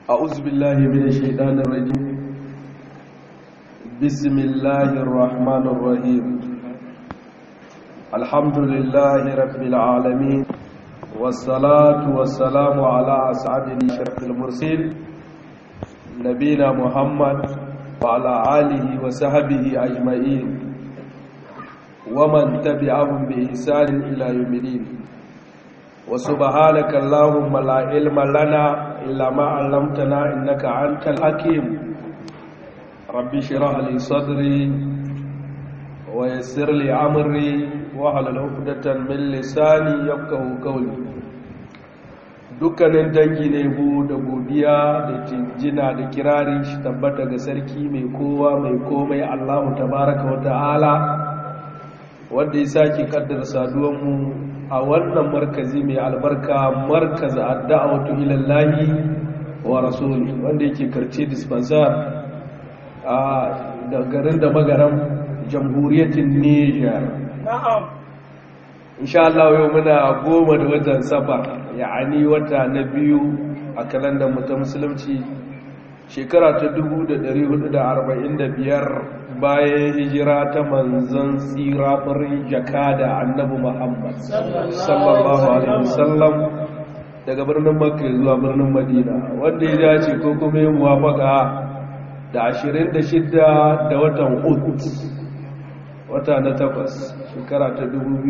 أعوذ بالله من الشيطان الرجيم بسم الله الرحمن الرحيم الحمد لله رب العالمين والصلاة والسلام على أسعد الشرف المرسل نبينا محمد وعلى آله وصحبه أجمعين ومن تبعهم بإحسان إلى يوم الدين وسبحانك اللهم لا علم لنا إلا ما علمتنا إنك أنت الحكيم ربي اشرح لي صدري ويسر لي أمري واحلل عقدة من لساني يفقهوا قولي dukkanin dangi ne bu da godiya da jinjina da kirari shi tabbata ga sarki mai kowa mai komai Allahu tabaraka wa ta'ala wanda ya sake kaddara saduwanmu a wannan markazi mai albarka markaz adda'awatu ilallahi wa rasuli wanda yake karce dispensar a da garin da magaran jamhuriyatin Niger na'am insha Allah yau muna goma da watan safar ya'ani wata na biyu a kalandar mu ta musulunci shekara ta 1445 bayan hijira ta manzon tsira farin jakada annabi Muhammad sallallahu alaihi wasallam daga birnin Makka zuwa birnin Madina wanda ya dace ko kuma yin muwafaka da 26 da watan Ut wata na takwas shekara ta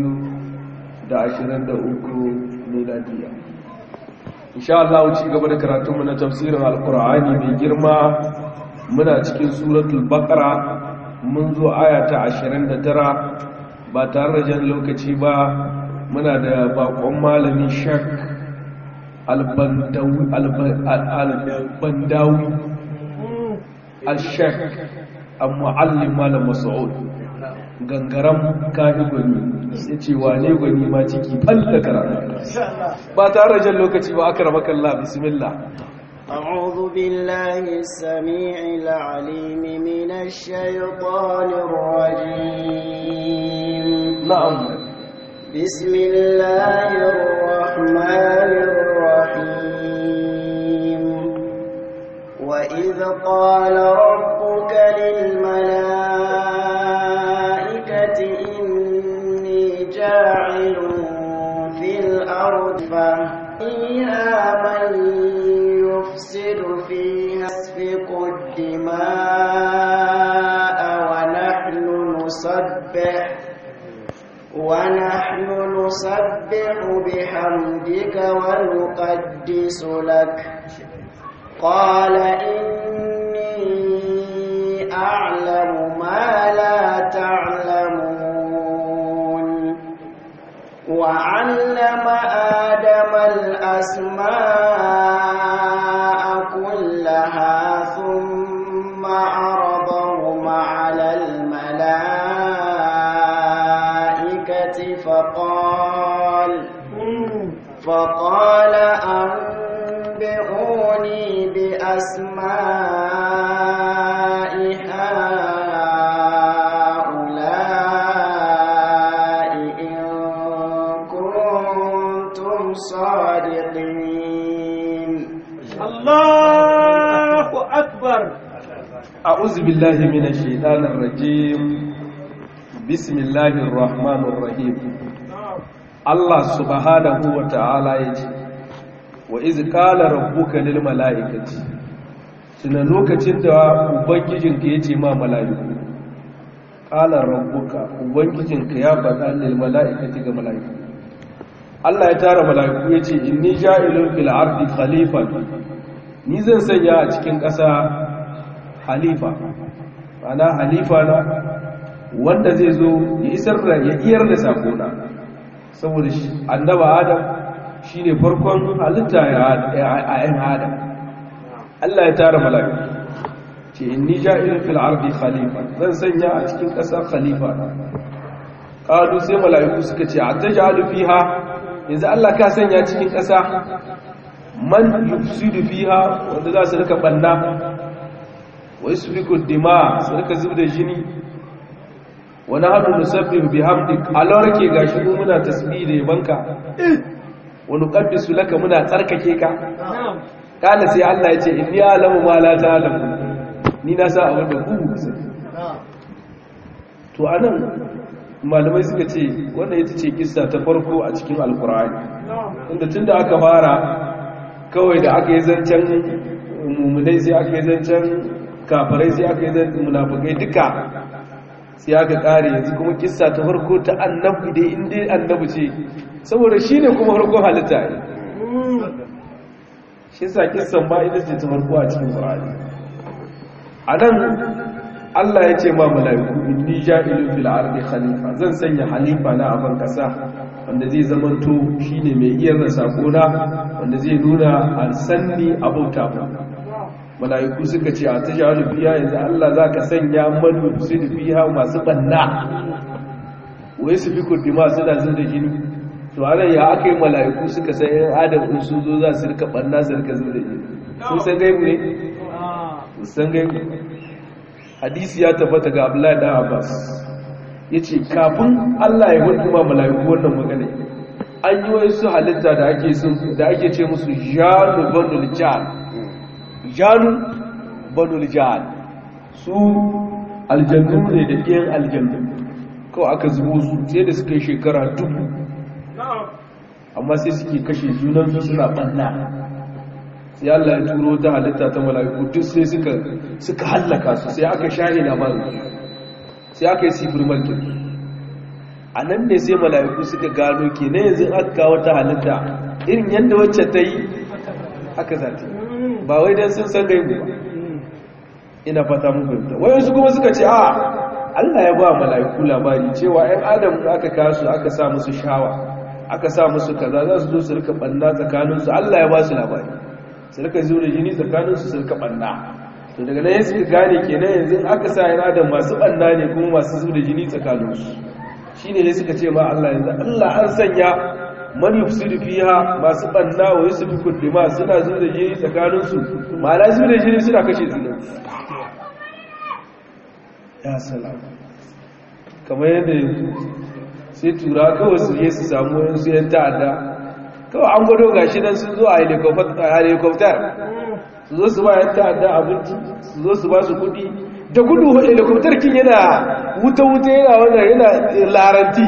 2023 miladiya insha Allah ci gaba da karatunmu na tafsirin alkur'ani mai girma muna cikin suratul baqara mun zo aya ta 29 ba tare da jan lokaci ba muna da bakon malami shak albandawi al-shak al-mu'allim malam mas'ud gangaram kafi gwani sai ce wane gwani ma ciki falla karatu ba tare da jan lokaci ba aka rama kalla bismillah أعوذ بالله السميع العليم من الشيطان الرجيم نعم بسم الله الرحمن الرحيم وإذ قال ربك للملائكة إني جاعل في الأرض فيها من يفسد فيها يسفك الدماء ونحن نسبح ونحن نسبح بحمدك ونقدس لك قال إني أعلم ما لا تعلمون وعلم آدم الأسماء كلها ثم عرضهم على الملائكة فقال فقال أنبئوني بأسماء هؤلاء إن كنتم صادقين الله أكبر أعوذ بالله من الشيطان الرجيم بسم الله الرحمن الرحيم الله سبحانه وتعالى يجي وإذ قال ربك للملائكة tuna lokacin da ubangijinka ya ce ma mala'iku ƙalar rabbuka ubangijinka ya faɗa lil mala'ikati ga mala'iku Allah ya tara mala'iku ya ce inni ja'ilun fil ardi khalifa ni zan sanya a cikin ƙasa halifa ana halifa na wanda zai zo ya isar da ya iyar da sakona saboda shi annaba adam shine farkon halitta ya ayan adam Allah ya tara mala'iku ce inni ja'ilun fil ardi khalifa zan sanya a cikin ƙasa khalifa qalu sai mala'iku suka ce atajalu fiha yanzu Allah ka sanya cikin ƙasa man yufsidu fiha wanda za su rika banna wa yasfiku dima su rika zubda jini wa nahnu nusabbihu bihamdik Allah rake gashi mu muna tasbih da yabanka wa nuqaddisu laka muna tsarkake ka kala sai Allah ya ce inni alamu ma la ta'lamu ni na sa abin da ku ku sani to anan malamai suka ce wannan ita ce kissa ta farko a cikin alkur'ani inda tunda aka fara kawai da aka yi zancen mummunai sai aka yi zancen kafirai sai aka yi zancen munafukai duka sai aka kare yanzu kuma kissa ta farko ta annabi dai inda annabi ce saboda shi ne kuma farkon halitta ne shi sa kissan ba ita ce ta farko a cikin ƙwararri a nan allah ya ce ma mala'iku inni ja'ilun fil ardi khalifa zan sanya halifa na a kasa wanda zai zamanto shine mai iya rasa gona wanda zai nuna alsanni abauta ba mala'iku suka ce a ta ja'alu biya yanzu Allah za ka sanya manu su da biya masu banna wai su fi kurdi masu da zin da jini to ana ya aka yi mala'iku suka san yan adam in sun zo za su rika banna su rika zin da jini sun san gaibu ne sun san gaibu hadisi ya tabbata ga abdullahi dan abbas ya ce kafin Allah ya hudu ma mala'iku wannan magana an yi wasu halitta da ake da ake ce musu janu banul jan janu banul jan su aljannu ne da ɗiyan aljannu kawai aka zubo su sai da suka yi shekara dubu amma sai suke kashe junansu suna ɓanna sai Allah ya turo ta halitta ta mala'iku duk sai suka suka hallaka su sai aka shahi labarin sai aka yi sifir malkin a nan ne sai mala'iku suka gano ke na yanzu aka kawo ta halitta irin yadda wacce ta yi aka zata ba wai don sun san gaibu ba ina fata mun fahimta wayansu kuma suka ce a Allah ya ba mala'iku labari cewa 'yan adam aka kasu aka sa musu shawa aka sa musu kaza za su zo su rika banna tsakaninsu Allah ya ba su labari su rika zo da jini tsakaninsu su rika banna to daga nan suka gane kenan yanzu aka sa 'yan adam masu banna ne kuma masu zo da jini tsakaninsu shine ne suka ce ma Allah yanzu Allah an sanya man yufsidu fiha masu banna wa yusfiku dima suna zo da jini tsakaninsu ma'ana zo da jini suna kashe juna ya salama kamar yadda yanzu sai tura kawai su je su samu yansu yan ta'adda kawai an gwado gashi nan sun zo a helikopter su zo su ba yan ta'adda abinci su zo su ba su kudi da gudu helikopter kin yana wuta-wuta yana wannan yana laranti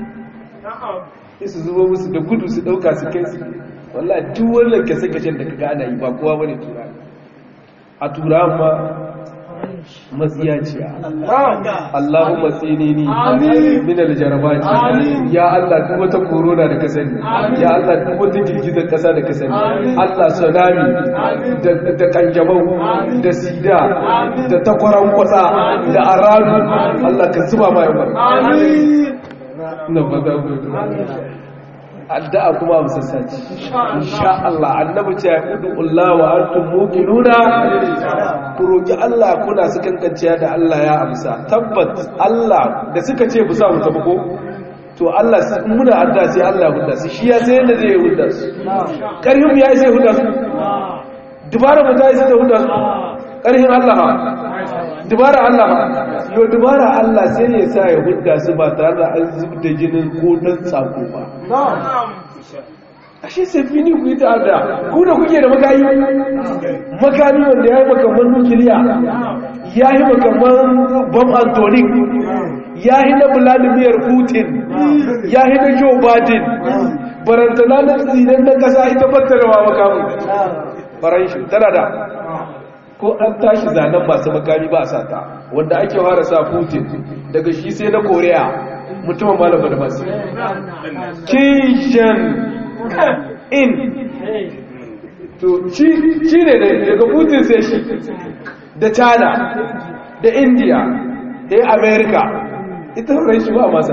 su zubo musu da gudu su dauka su kai su wallah duk wannan kasa-kashen da ka gana yi ba kowa bane tura a tura ma matsiyaciya Allahumma tsinini min aljarabati ya Allah duk wata corona da ka sani ya Allah duk wata girgizar kasa da ka sani Allah tsunami da kanjamau da sida da takwaran kwatsa da aradu Allah ka zuba mai yawa na fata addu'a kuma musassaci insha Allah annabi ce ya kudu Allah wa antum muqinuna ku roki Allah kuna su kankanciya da Allah ya amsa tabbat Allah da suka ce bu sa mu tafi ko to Allah muna addu'a sai Allah hudda su shi ya sai yadda zai hudda su karhim ya sai hudda su dubara mu ta yi sai hudda su karhim Allah dubara Allah yo dubara Allah sai ya sa ya hudda su ba tare da an zubda jinin ko dan tsako ba ashe sai fini ku yi ta'adda ku da kuke da makami makami wanda ya yi makamman nukiliya ya yi makamman bom antonic ya yi na vladimir putin ya yi na joe biden barantana na tsinan na kasa ita fattarawa makamun faranshi tana da ko an tashi zanen masu makami ba a sata wanda ake fara sa putin daga shi sai na korea mutumin malama da masu kishin in to shi ne daga putin sai shi da china da india da america ita horon shi ba masa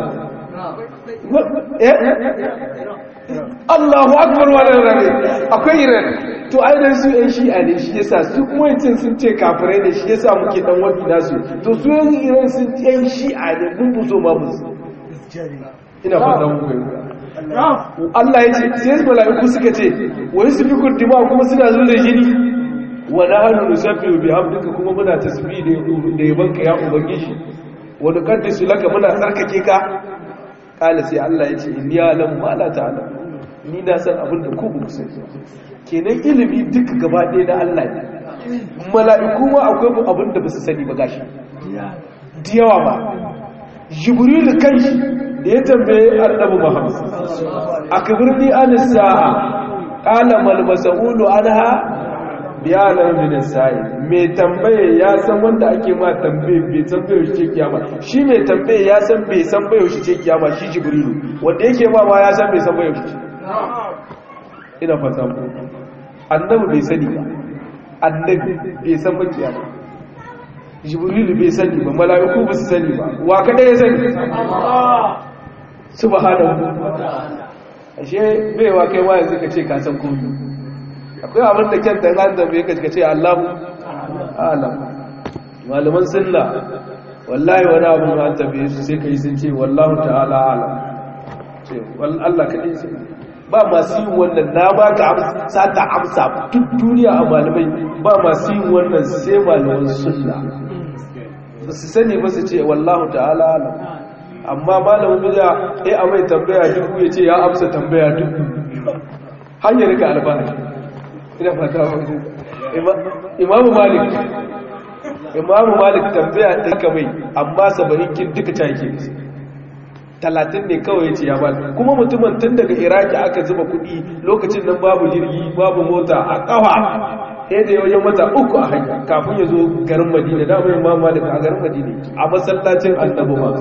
Allahu akbar wa rarrabe akwai iran to ainihin su yan shi'a ne shi yasa su kuma yancin sun ce kafirai ne shi yasa muke dan wani nasu to su yan iran sun yan shi'a ne mun buzo ma musu ina fata muku yanzu Allah ya ce sai mala'iku suka ce wai su fi kurdima kuma suna zuwa da jini wa nahnu nusabbihu bihamdika kuma muna tasbih da yabanka ya ubangiji wa nuqaddisu laka muna tsarkake ka kala sai Allah ya ce inni alam ma la ta'lam ni na san abin da ku ku sani kenan ilimi duk gaba ɗaya na Allah ne mala'iku ma akwai abin da ba su sani ba gashi da yawa ba jibril kanshi da ya tambaye annabi muhammad akbirni an sa'a qala mal mas'ulu anha biyanar min sa'i mai tambaye ya san wanda ake ma tambaye bai san bai shi ce kiyama shi mai tambaye ya san bai san bai shi ce kiyama shi jibrilu wanda yake ma ma ya san bai san bai shi ce ina fata ku annabi bai sani ba annabi bai san ba kiyama jibrilu bai sani ba mala'iku ba su sani ba wa kada ya sani subhanahu ashe bai wa kai wa yanzu ka ce ka san komai akwai abin da kyanta ya da bai ka ce Allahu alam malaman sunna wallahi wani abu ma an tabe su sai kai sun ce wallahu ta'ala alam ce Allah kadai sai ba masu yin wannan na ba ka amsa ta amsa duk duniya a malamai ba masu yin wannan sai malaman sunna ba su sani ba su ce wallahu ta'ala alam amma malamin bid'a eh a mai tambaya dubu ya ce ya amsa tambaya dubu hanyar ka albani ina fata wani imamu malik imamu malik tambaya ɗinka mai amma sabarin kin duka cake talatin ne kawai ce ya bali kuma mutumin tun daga iraki aka zuba kuɗi lokacin nan babu jirgi babu mota a ƙawa sai da wajen wata uku a hanya kafin ya zo garin madina da mai imamu malik a garin madina a masallacin annabi ma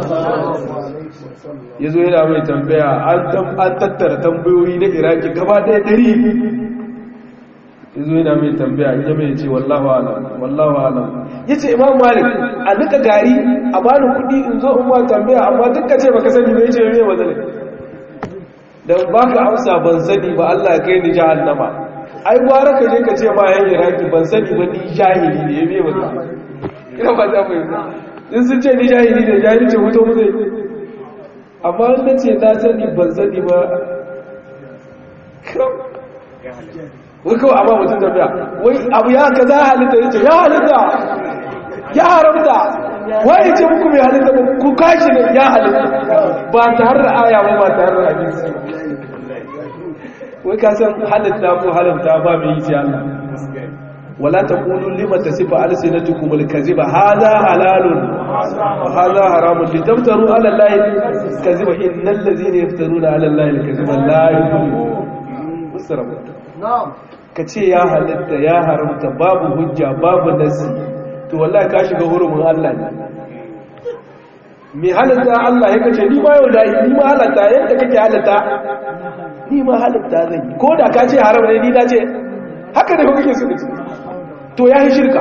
ya zo yana mai tambaya an tattara tambayoyi na iraki gaba ɗaya ɗari yazo yana mai tambaya ya mai ce wallahu alam wallahu alam yace imam malik a nika gari a bani kudi in zo in ma tambaya amma duk ka ce baka sani ba yace me mazali dan baka amsa ban sani ba Allah ya kai ni jahannama ai gwara ka je ka ce ma yan iraki ban sani ba ni jahili ne me wannan ina ba ta fahimta in sun ce ni jahili ne jahili ce mutum zai amma in nace na sani ban sani ba wai kawai amma mutum tafiya wai abu ya ka za halitta ya ce ya halitta ya haramta wai ya ce muku mai halitta ba ku kashi ne ya halitta ba ta har da aya ba ba ta har da hadisi wai ka san halitta ko haramta ba mai yi ce Allah wala taqulu lima tasifu alsinatukum alkaziba hadha halalun wa hadha haramun litamtaru ala allahi kaziba innal ladhina yaftaruna ala allahi alkaziba la yuflihun musarabu na'am ka ce ya halitta ya haramta babu hujja babu nasi to wallahi ka shiga hurumin Allah ne mai halitta Allah ya kace ni ma yau da ni ma halatta yadda kake halitta ni ma halitta zan yi ko da ka ce haram ne ni na ce haka ne ko kake so to ya yi shirka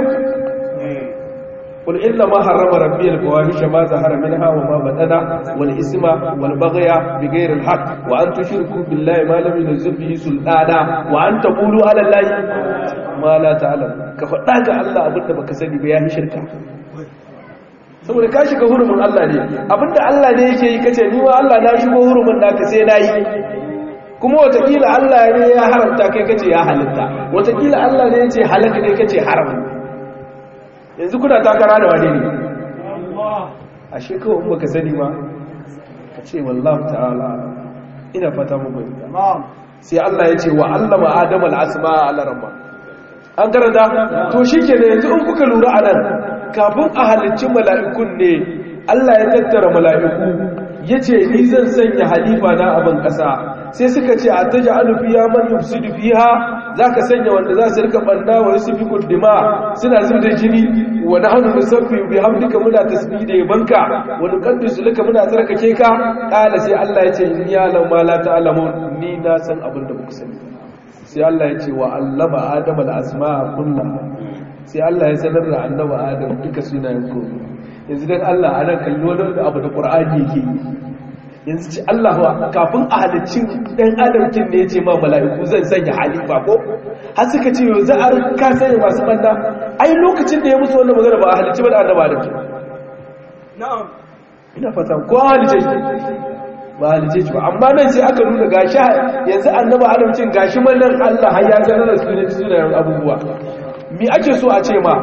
قل إنما حرم ربي الفواحش ما ظهر منها وما بطن والإثم والبغي بغير الحق وأن تشركوا بالله ما لم ينزل به سلطانا وأن تقولوا على الله ما لا تعلم كفداك الله أبدا بك سني بيان شركا saboda ka shiga hurumin Allah ne abinda Allah ne yake yi kace ni ma Allah na shigo hurumin naka sai na yi kuma watakila Allah ne ya haramta kai kace ya halitta watakila Allah ne yace halaka ne kace haram yanzu kuna takara da wane ne a shekawa in baka sani ba ka ce wallahu ta'ala ina fata mu bai sai Allah ya ce wa allama adama al'asma ala rabba an karanta to shikenan yanzu in kuka lura anan kafin a halicci mala'ikun ne Allah ya tattara mala'iku yace ni zan sanya halifa na abin kasa sai suka ce a taja alufiya man yufsidu fiha zaka sanya wanda za su rika banda wa yusfiku dima suna zubda jini wa nahnu nusabbi bihamdika muna tasbih da yabanka wa nuqaddisu laka muna tsarkake ka kala sai Allah ya ce in ya lam ma la ta'lamun ni na san abin da kuka sani sai Allah ya ce wa allama adama al-asma'a kullaha sai Allah ya sanar da annabi adam duka sunayen ko yanzu dan Allah ana kallo wani abu da Qur'ani yake yi yanzu ci Allah wa kafin a halicin ɗan adamkin ne ya ce ma mala'iku zan sanya halifa ko har suka ce yau za a ka sanya masu ɓanna ai lokacin da ya musu wannan magana ba a halicci ba da annaba adamkin na'am ina fata ko a halicce shi ba a halicce shi ba amma nan sai aka nuna gashi yanzu annaba adamkin gashi mallan Allah har ya sanar da sunan sunayen abubuwa me ake so a ce ma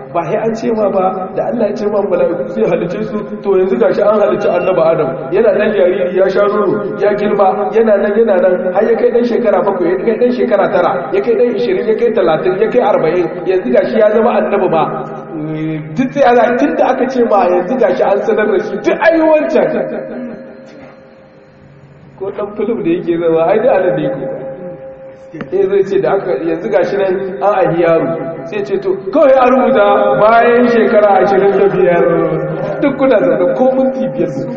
ba sai an ce ma ba da Allah ya ce ma mala'iku sai halice su to yanzu gashi an halice annabi Adam yana nan jariri ya sha nono ya girma yana nan yana nan har ya kai dan shekara bakwai ya kai dan shekara tara ya kai dan 20 ya kai 30 ya kai 40 yanzu gashi ya zama annabi ba duk sai ana tunda aka ce ma yanzu gashi an sanar da shi duk ayi wancan ko dan film da yake zama ai da anan ne ko eh zai ce da aka yanzu gashi nan an ahi yaro sai ce to kawai a rubuta bayan shekara ashirin da biyar duk kuna zaune ko minti biyar su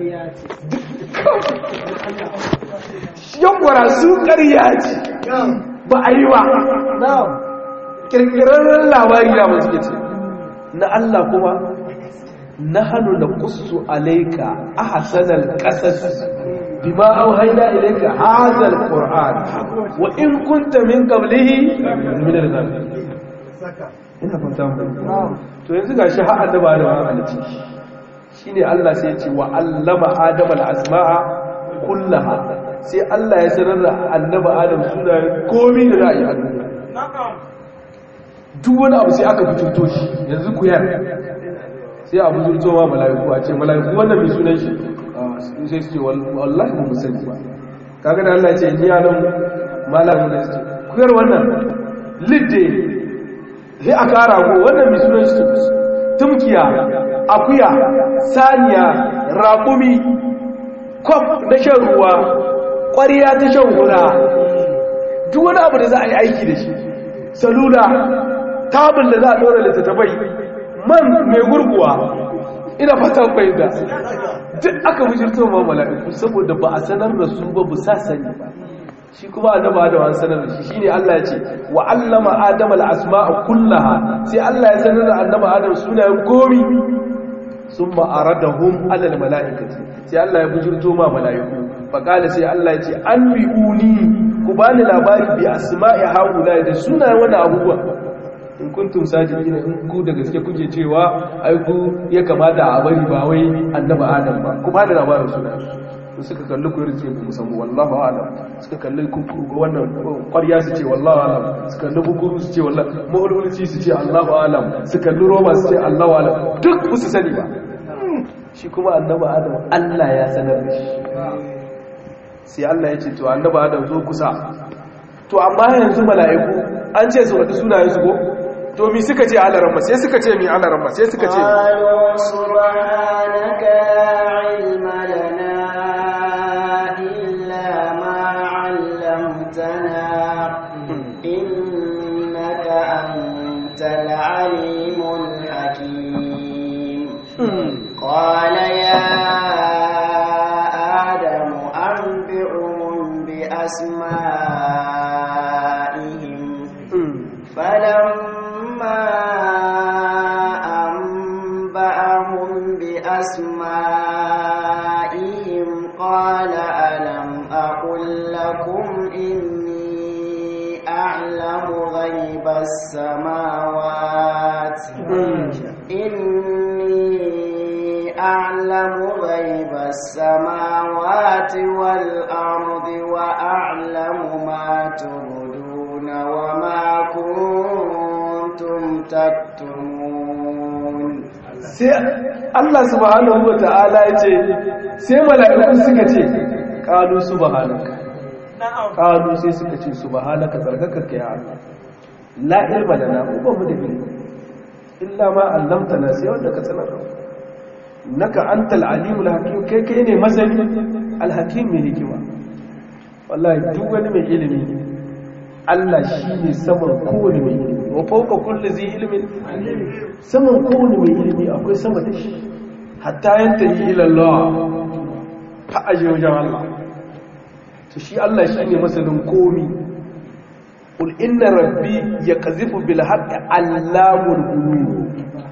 yankwara su ƙarya ce ba a yi wa ƙirƙirarren labari da masu ce na Allah kuma na hannu da kusu alaika a hasanar ƙasas bima auhaina ilayka hadha alquran wa in kunta min qablihi min al-ghafilin ina fata mu to yanzu gashi har annaba da ma halici shine Allah sai ya ce wa allama adama al-asma'a kullaha sai Allah ya sanar da annaba adam sunayen komai da ra'ayi a duniya duk wani abu sai aka fito shi yanzu ku yar sai abu zurto ma mala'iku a ce mala'iku wannan mai sunan shi sai su ce wallahi ba musani ba kaga da Allah ce ni yanan malamu da su kuyar wannan lidde sai a kara go wannan mai sunan shi tumkiya akuya saniya raƙumi kwaf na shan ruwa ƙwariya ta shan hura duk wani abu da za a yi aiki da shi salula tabin da za a ɗora littattafai man mai gurguwa ina fatan fahimta duk aka bujirto ma mala'iku saboda ba a sanar da su ba bu sa sani ba shi kuma annaba da an sanar da shi shine Allah ya ce wa allama adama al-asma'a kullaha sai Allah ya sanar da annaba adam sunayen gomi summa aradahum ala al-mala'ikati sai Allah ya bujirto ma mala'iku fa kala sai Allah ya ce anbi'uni ku bani labari bi asma'i haula da sunayen wannan abubuwa in kuntum sajidina in ku da gaske kuke cewa ai ku ya kamata a bari ba wai annabi adam ba ku ba da labarin suna su suka kalli ku yarce ku musamman wallahu alam suka kalli ku wannan ƙwarya su ce wallahu alam su kalli bukuru su ce wallahu mahululci su ce allahu alam su kalli roba su ce allahu alam duk ku su sani ba shi kuma annabi adam Allah ya sanar da shi sai Allah ya ce to annabi adam zo kusa to amma yanzu mala'iku an ce su wata sunayen su ko to mi suka ce alaramma sai suka ce mi alaramma sai suka ce qalu subhanaka ilma lana illa ma 'allamtana innaka antal alimul hakim qala ya adamu anbi'uhum bi asma'ihim فلما أنبأهم بأسمائهم قال ألم أقل لكم إني أعلم غيب السماوات إني أعلم غيب السماوات والأرض وأعلم ما تبدون وما كنتم تكتمون sai Allah subhanahu wa ta'ala ya ce sai mala'iku suka ce ƙalu subhanaka ƙalu sai suka ce subhanaka tsarkakaka ya Allah la ilma lana mu ba mu da ilmi illa ma allamtana sai wanda ka sanar naka antal alimul hakim kai kai ne masani alhakim mai hikima wallahi duk wani mai ilimi Allah shi ne saman kowane mai ilimi wa fauka kulli zai ilimin saman kowane mai ilimi akwai sama da shi hatta yanta yi ilallah ta aje wajen Allah to shi Allah shi ne masanin komi qul inna rabbi yaqzifu bil haqqi allamul ghuyub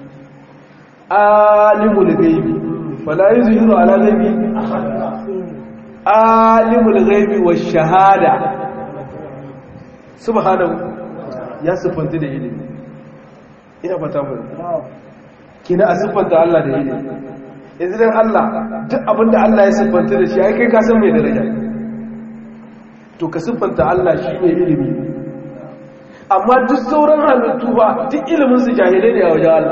alimul ghaibi fala yuzhiru ala ghaibi alimul ghaibi wash shahada subhanahu ya siffanta da ilimi ina fata mu kina a siffanta Allah da ilimi yanzu dan Allah duk abinda Allah ya siffanta da shi ai kai ka san mai daraja to ka siffanta Allah shi ne ilimi amma duk sauran halittu ba duk ilimin su jahilai ne a wajen Allah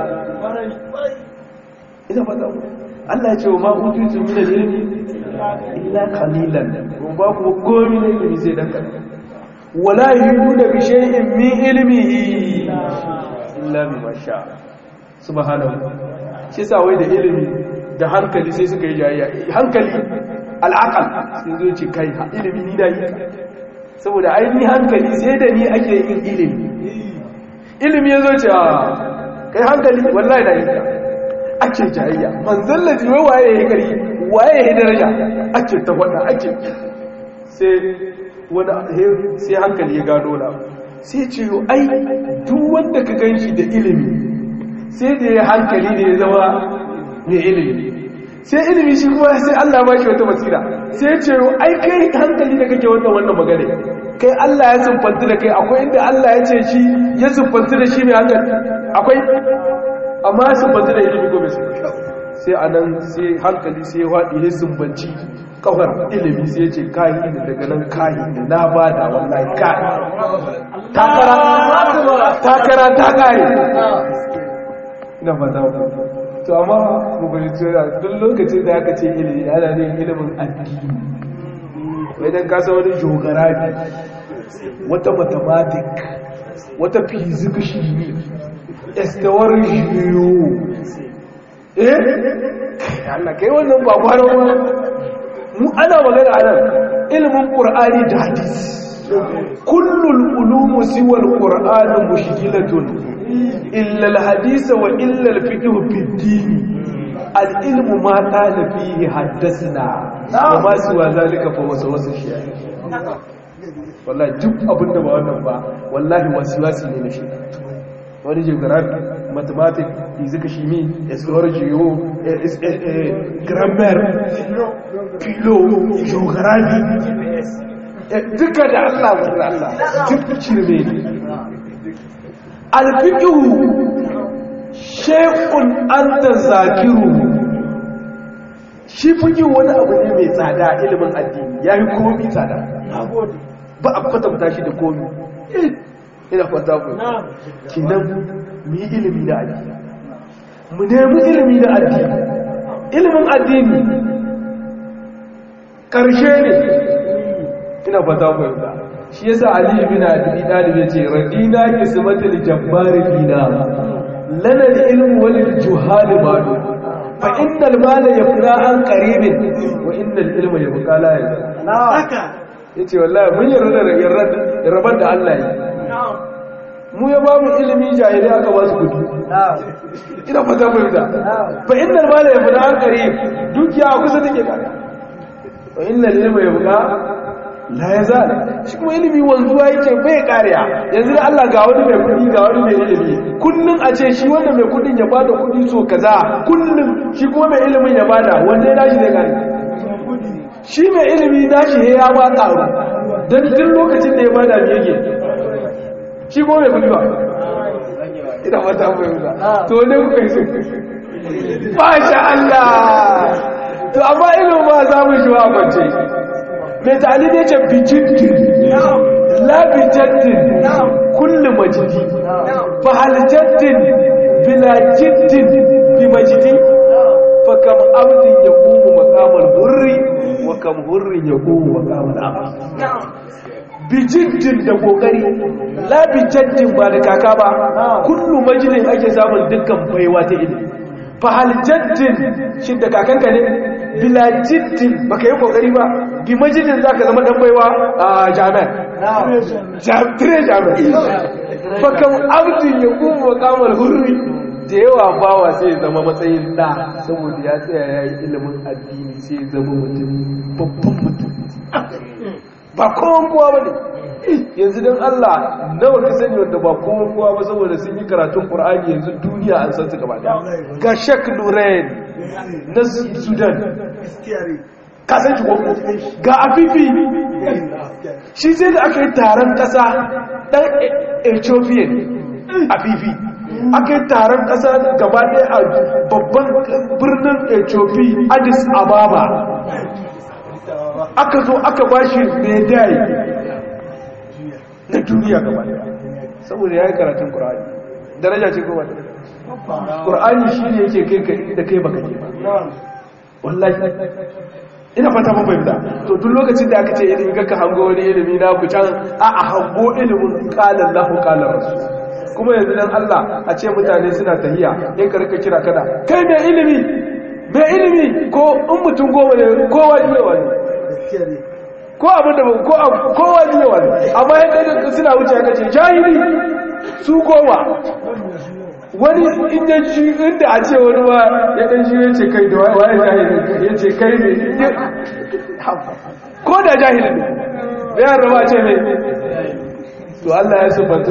ina fata ku Allah ya ce wa ma'ututu min al-ilmi illa qalilan kun ba ku gomi ne ilimi sai dan kadan wala yuhuna bi shay'in min ilmihi illa bima sha subhanahu shi sa wai da ilimi da hankali sai suka yi jayayya hankali al'aqal sai zo ce kai ilimi ni da yi saboda ainihin hankali sai da ni ake yin ilimi ilimi ya zo ce a kai hankali wallahi da yi ake jayayya manzan laji wai waye ya yi kari waye ya yi daraja ake ta wada ake sai wani sai hankali ya gano na sai ce yau ai duk wanda ka gan shi da ilimi sai da ya hankali da ya zama mai ilimi sai ilimi shi kuma sai Allah ba shi wata basira sai ce yau ai kai hankali da kake wannan wannan magana kai Allah ya siffanta da kai akwai inda Allah ya ce shi ya siffanta da shi mai hankali akwai amma ya siffanta da ilimi ko bai siffanta sai a nan sai hankali sai ya waɗi ya sumbanci kawar ilimi sai ya ce kayi da daga nan kayi da na ba da wallahi kayi takara ta kayi ina fata to amma mu bari tsira duk lokacin da aka ce ilimi ana ne ilimin addini wai dan kasa wani geography wata mathematic wata physics estawar jiyo eh Allah kai wannan ba kwaro ba mu ana magana a nan ilimin qur'ani da hadisi kullul ulumu siwa alquran mushkilatun illa alhadith wa illa alfiqh fi ad-din al-ilmu ma qala fihi haddathna wa ma siwa zalika fa wasawasa shi wallahi duk abinda ba wannan ba wallahi wasiwasi ne na shi wani geography mathematics physics chimie astrology yo grammar philo geography duka da Allah wanda Allah duk cirme ne alfiqhu shay'un anta zakiru shi fiqhu wani abu ne mai tsada ilimin addini yayi komai tsada ba a kwatanta shi da komai ina fata ku kinan mu yi ilimi da addini mu nemi ilimi da addini ilimin addini karshe ne ina fata ku yanzu shi yasa ali ibn abi talib yace radina kismatul jabbar fina lana al-ilm wal juhal malu fa innal mala yafna an qaribin wa innal ilma yabqa la yazal haka yace wallahi mun yarda da yarda da Allah yi mu ya ba mu ilimi jahili aka ba su kudi ina fata fahimta fa innal mala yafna an qarib dukiya kusa take kaga wa innal ilma yabqa la yazal shi kuma ilimi wanzuwa yake bai kariya yanzu da Allah ga wani mai kudi ga wani mai ilimi kullun a ce shi wanda mai kudin ya bada kudi so kaza kullun shi kuma mai ilimin ya bada wanda ya dashi zai kare shi mai ilimi dashi ya ba karu dan duk lokacin da ya bada me yake shi kuma mai kudi ba ina mata mai wuta to ne kuka yi so masha Allah to amma ilimin ba za mu shi wa kwance mai ta'ali ne ce bijiddin la bijaddin kullu majidi fa hal jaddin bila jiddin bi majidi fa kam abdin yaqumu maqamal hurri wa kam hurrin yaqumu maqamal abd bijiddin da kokari la bijaddin ba da kaka ba kullu majidin ake samun dukkan baiwa ta ilimi fa hal jaddin shi da kakanka ne bila jiddin baka yi kokari ba bi majidin zaka zama dan baiwa a jami'a jami'a jami'a fa kam abdin ya kuma kamar hurri da yawa bawa sai zama matsayin da saboda ya tsaya ya yi ilimin addini sai zama mutum babban mutum ba kowan kowa ba ne yanzu don Allah nawa ka sani wanda ba kowan kowa ba saboda sun yi karatun Qur'ani yanzu duniya an san su gaba da ga Sheikh Nurain na Sudan ka san shi gwamna ga Afifi shi sai da aka yi taron kasa dan Ethiopian Afifi aka yi taron kasa gaba ɗaya a babban birnin Ethiopia Addis Ababa aka zo aka ba shi medai na duniya gaba saboda ya yi karatun ƙur'ani daraja ce kuma ƙur'ani shi ne yake kai ka da kai baka ke ba wallahi ina fata mun fahimta to duk lokacin da aka ce ilimi ga ka hango wani ilimi na ku can a a hango ilimin qala Allahu qala rasul kuma yanzu dan Allah a ce mutane suna tahiya in ka rika kira kada kai mai ilimi mai ilimi ko in mutum goma ne kowa ne wani ko abin da ko kowa ne wani amma yadda suna wuce ka ce jahili su goma wani inda shi inda a ce wani ba ya dan shi ya ce kai da waye jahili ya ce kai ne ko da jahili ne da ya raba ce ne to Allah ya subatu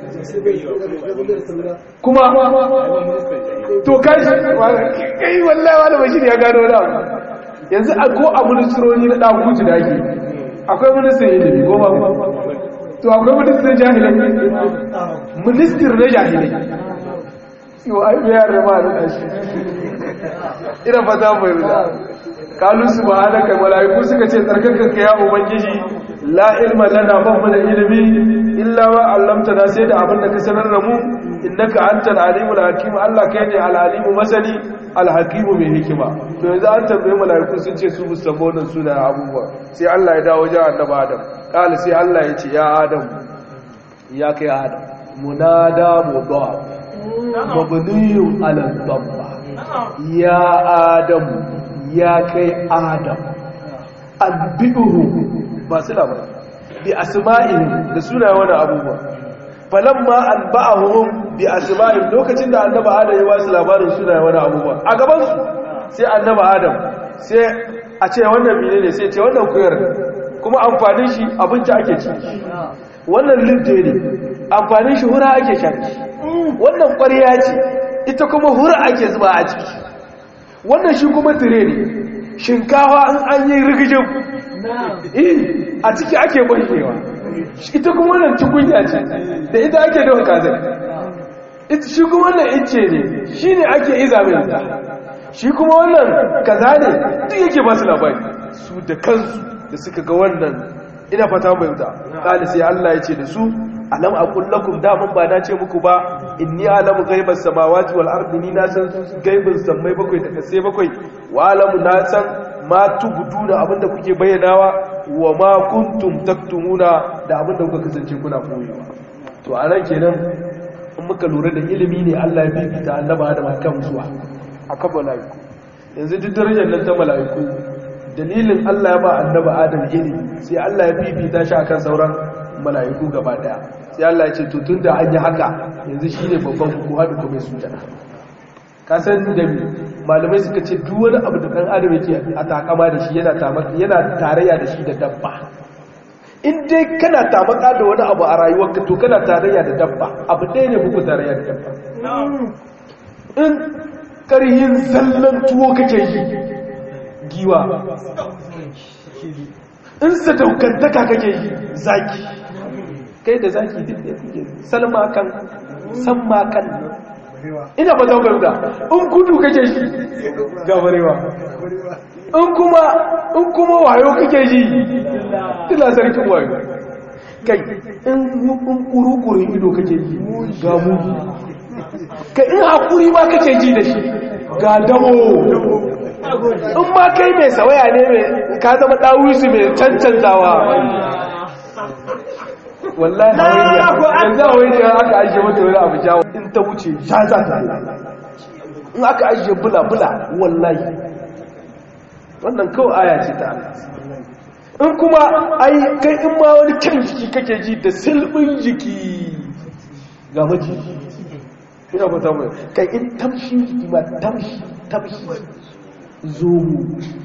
kuma to kai kai wallahi wani bashir ya gano da yanzu a ko a ministroni na daguji da ake akwai ministan ilimi ko ba to akwai ministan jahilai ministir na jahilai yau ai ya rama da shi ina fata mai ruda kalu subhanaka malaiku suka ce tsarkakanka ya ubangiji la ilma lana babu da ilimi illa wa allamtana sai da abin da ka sanar da mu innaka antal alimul hakim Allah kai ne al alimu masani al hakimu mai hikima to yanzu an tambaye malaiku sun ce su musamman wannan suna abubuwa sai Allah ya dawo wajen annabi Adam kala sai Allah ya ce ya Adam ya kai Adam munada mudaf mabniyun ala dhamma ya Adam ya kai Adam albi'uhu ba su labar bi asma'ihim da suna wani abubuwa falamma an ba'ahum bi asma'ihim lokacin da annabi adam ya wasu labarin suna wani abubuwa a gaban su sai annabi adam sai a ce wannan mine ne sai ce wannan kuyar kuma amfanin shi abinci ake ci wannan lidde ne amfanin shi hura ake sha wannan ƙwarya ce ita kuma hura ake zuba a ciki wannan shi kuma tire ne shinkawa in an yi rigijin a ciki ake barkewa ita kuma wannan tukunya ce da ita ake dafa kazan shi kuma wannan ince ne shi ne ake iza mai wuta shi kuma wannan kaza ne duk yake ba su labari su da kansu da suka ga wannan ina fata mai wuta kali sai Allah ya ce da su alam aqul lakum da mun ba na ce muku ba inni alamu ghaibas samawati wal ardi ni na san gaibin sammai bakwai da kasai bakwai wa alamu na san ma tubduna abinda kuke bayyanawa wa ma kuntum taktumuna da abinda kuka kasance kuna koyewa to a nan kenan in muka lura da ilimi ne Allah ya bibita annaba Adam akan zuwa akan malaiku yanzu duk darajar nan ta malaiku dalilin Allah ya ba annaba Adam ilimi sai Allah ya bibita shi akan sauran malaiku gaba daya sai Allah ya ce to tunda an yi haka yanzu shine babban ku hadu kuma sujada ka san da malamai suka ce duk wani abu da kan adam yake a takama da shi yana yana tarayya da shi da dabba in dai kana tamaka da wani abu a rayuwarka to kana tarayya da dabba abu ɗaya ne buku tarayya da dabba in ƙarhin zallan tuwo kake yi giwa in sadaukantaka kake yi zaki kai da zaki duk da kuke salma kan samma kan ina ba zan garuda in kudu kake shi gabarewa in kuma in kuma wayo kake ji ila sarkin wayo kai in kuru-kuru ido kake ji ga mugu kai in hakuri ma kake ji da shi ga damo in ma kai mai sawaya ne mai ka zama ɗawisu mai cancantawa wallahi hawaii yanzu hawaii aka ajiye mata wani abu jawo in ta wuce ja za ta in aka ajiye bula-bula wallahi wannan kawai aya ce ta in kuma ai kai in ma wani kyan jiki kake ji da silbin jiki ga maji ina fata mai kai in tamshi jiki ma tamshi tamshi zomo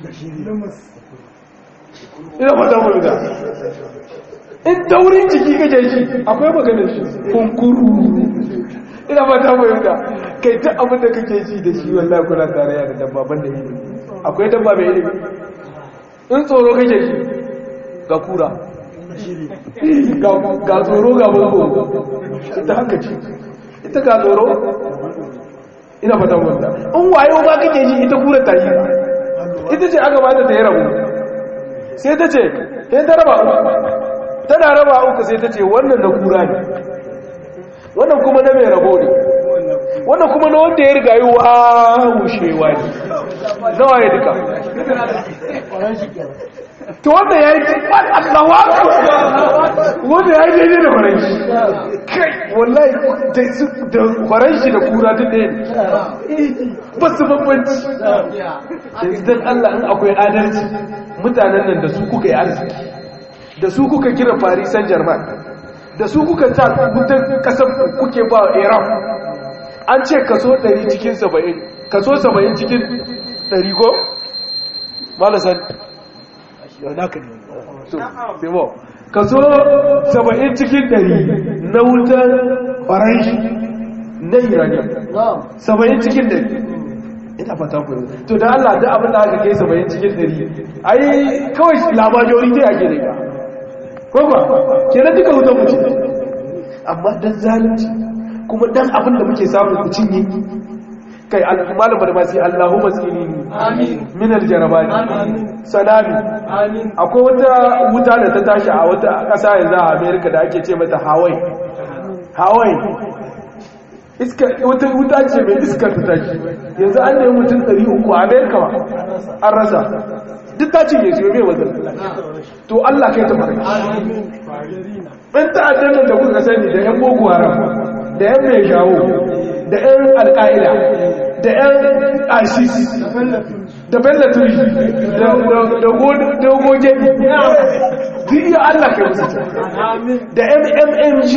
ina fata mai da in taurin jiki kake shi akwai maganar shi kunkuru ina ba ta fahimta kai ta abin da kake ji da shi wallahi kuna tarayya da dabba banda ilimi akwai dabba mai ilimi in tsoro kake shi ga kura ga tsoro ga bango ita haka ce ita ga tsoro ina fata fahimta in wayo ba kake ji ita kura ta yi ita ce aka bata ta yi rabu sai ta ce sai ta raba tana raba uku sai ta ce wannan na kura ne wannan kuma na mai rabo ne wannan kuma na wanda ya riga yi wa wushewa ne nawa ya duka to wanda ya yi tikwan allawa wanda ya yi daidai da faranshi kai wallahi da faranshi da kura duk ɗaya ne ba su bambanci yanzu don allah in akwai adalci mutanen nan da su kuka yi arziki da su kuka kira farisan german da su kuka ta mutan kasar kuke ba iran an ce kaso 100 cikin 70 kaso 70 cikin 100 ko malasan yau naka ne so sebo kaso 70 cikin 100 na wutar faranshi na iranian 70 cikin 100 ina fata ku to da Allah da abin da aka kai 70 cikin 100 ai kawai labajori dai ake da ka ko ba kenan duka wutar mu amma dan zalunci kuma dan abin da muke samu ku cinye kai malam da masu Allahumma tsini amin min aljarabani amin salami amin akwai wata wuta da ta tashi a wata ƙasa yanzu a America da ake ce mata Hawaii Hawaii iska wata wuta ce mai iskar ta tashi yanzu an nemi mutum 300 a America ba an rasa duk ta cinye su mai wazan to Allah kai ta fara ɗan ta'addan da kuka sani da 'yan boko haram da 'yan mai shawo da 'yan alƙa'ida da 'yan isis da bellaturi da goge duk iya Allah kai musu da mmg